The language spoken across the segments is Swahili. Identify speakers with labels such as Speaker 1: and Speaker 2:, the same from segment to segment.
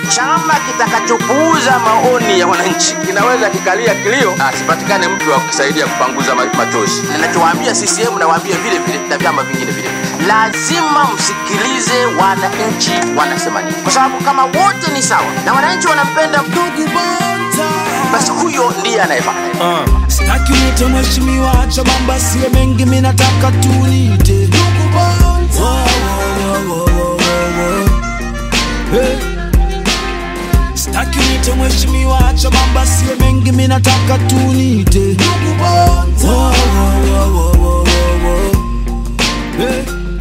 Speaker 1: chama kitakachopuuza maoni ya wananchi kinaweza kikalia kilio, asipatikane mtu wa kusaidia kupanguza ma- machozi. Ninachowaambia CCM nawaambia vile vile na vyama vingine vile vile, lazima msikilize wananchi wanasema nini, kwa sababu kama wote ni sawa na wananchi wanampenda
Speaker 2: ndugu Bonta.
Speaker 1: basi huyo ndiye anayefaa.
Speaker 2: Sitaki unite mheshimiwa, acha mambo asiwe mengi, mimi nataka tunite ndugu Bonta. Wo, wo, wo, wo, wo, wo. Hey. Sitaki unite mheshimiwa, acha mambo asiwe mengi, mimi nataka tunite ndugu Bonta. Wo, wo, wo, wo, wo, wo, wo. Hey.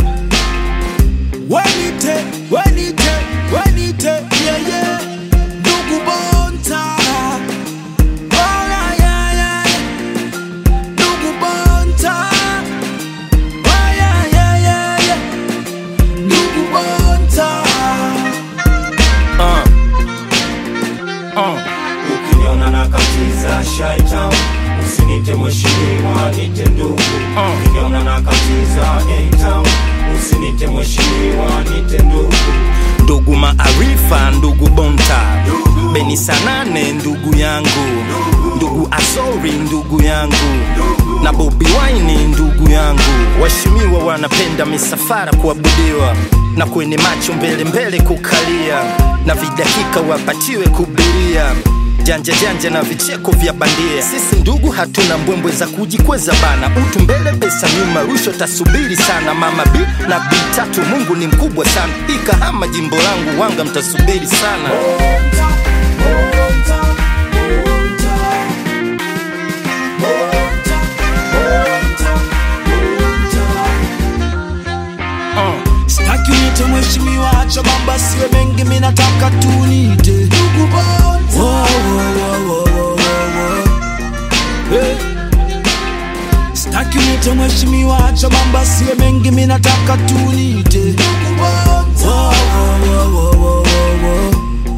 Speaker 2: Wenite, wenite, wenite, yeah, yeah. Ndugu Bonta. Oh, yeah, yeah, yeah. Ndugu Bonta. Oh, yeah, yeah, yeah, yeah. Ndugu Bonta.
Speaker 3: ukiniona na katiza shaita usinite mheshimiwa nite ndugu ukiniona na katiza A-Town, usinite mheshimiwa nite ndugu
Speaker 4: ndugu maarifa ndugu bonta beni sanane ndugu yangu ndugu azori ndugu yangu na bobi waini ndugu yangu waheshimiwa wanapenda misafara kuabudiwa na kwenye macho mbele mbele kukalia na vidakika wapatiwe kubiria janja janja na vicheko vya bandia sisi ndugu hatuna mbwembwe za kujikweza bana utu mbele pesa nyuma rusho tasubiri sana mama b na b tatu mungu ni mkubwa sana ikahama jimbo langu wanga mtasubiri sana
Speaker 2: Bonta, Bonta, Bonta. Bonta, Bonta, Bonta. Sitaki unite mheshimiwa, acha mambo asiwe mengi, mimi nataka tunite ndugu Bonta. Wo, wo, wo, wo, wo, wo, wo. Hey. Sitaki unite mheshimiwa, acha mambo asiwe mengi, mimi nataka tunite ndugu Bonta. Wo, wo, wo, wo, wo, wo, wo.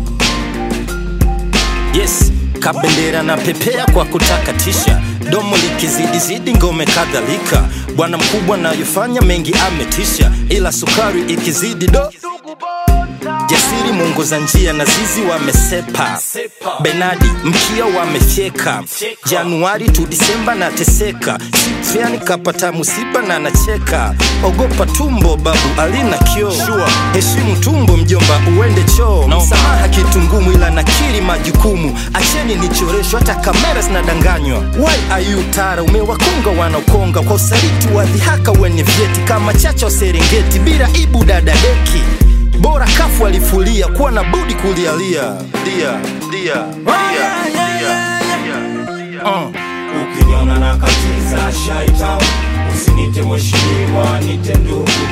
Speaker 4: yes kabendera na pepea kwa kutakatisha domo likizidizidi ngome kadhalika bwana mkubwa nayofanya mengi ametisha ila sukari ikizidi do jasiri mwongoza njia na zizi wamesepa benadi mkia wamefyeka januari tu disemba nateseka sitriani kapata musiba na nacheka ogopa tumbo babu alina kio heshimu tumbo mjomba uende choo msamaha kitu ngumu ila nakiri majukumu acheni nichoreshwa hata kamera zinadanganywa why are you tara umewakonga wanaokonga kwa usaliti wa dhihaka wenye vyeti kama chacha wa serengeti bila ibu dadadeki bora kafu alifulia kuwa na budi kulialia dia dia dia dia Uh.
Speaker 3: ukiniona na katiza shaita usinite mheshimiwa nite ndugu